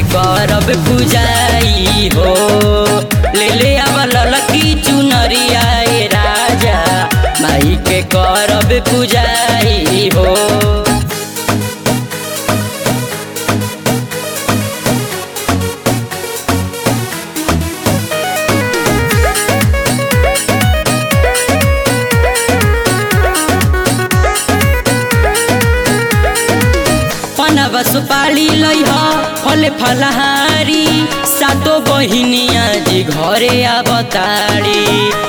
करब पूजाई हो ले ले अब ललकी चुनरिया ए राजा माई के करब पूजाई हो पनब सुपाली लैह फले फलहारी सातो बहिनिया जी घरे अवतारी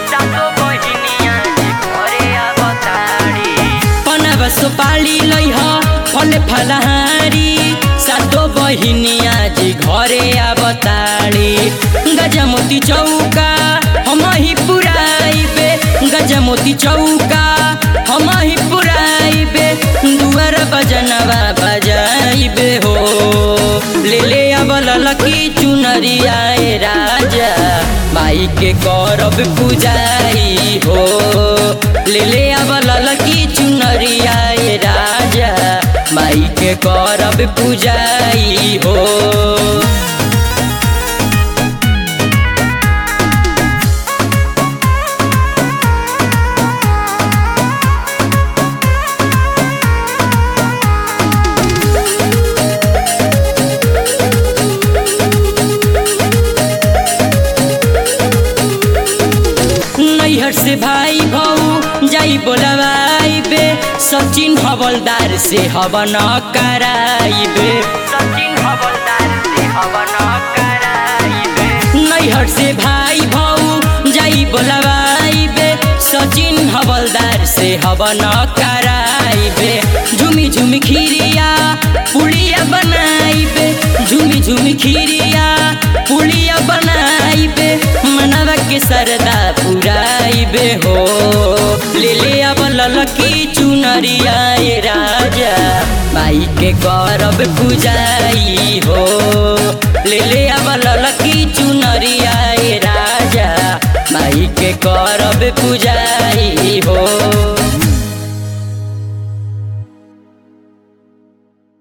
पनब सुपाली लैह फले फलहारी सातो बहिनिया जी घरे अवतारी गजमोती चौका हम ही पुराइबे गजमोती चौका हम ही पुराइबे दुआर बजनवा बजाइबे हो ले ले अब ललकी चुनरिया ए राजा माई के करब पूजाई हो ले ले अब ललकी चुनरिया ए राजा माई के करब पूजाई हो नैहर से भाई भौ जाई बोलवाइबे सचिन हवलदार से हवन कराइबे सचिन हवलदार से हवन कराइबे नैहर से भाई भौ जाई बोलवाइबे सचिन हवलदार से हवन कराइबे झुमी झुमी खीरिया पुड़िया बनाइबे झुमी झुमी खीरिया पुड़िया बनाइबे मनवा के सरदा पुराइबे हो ले ले अब ललकी चुनरिया ए राजा माई के करब पूजाई हो ले ले अब ललकी चुनरिया ए राजा माई के करब पूजाई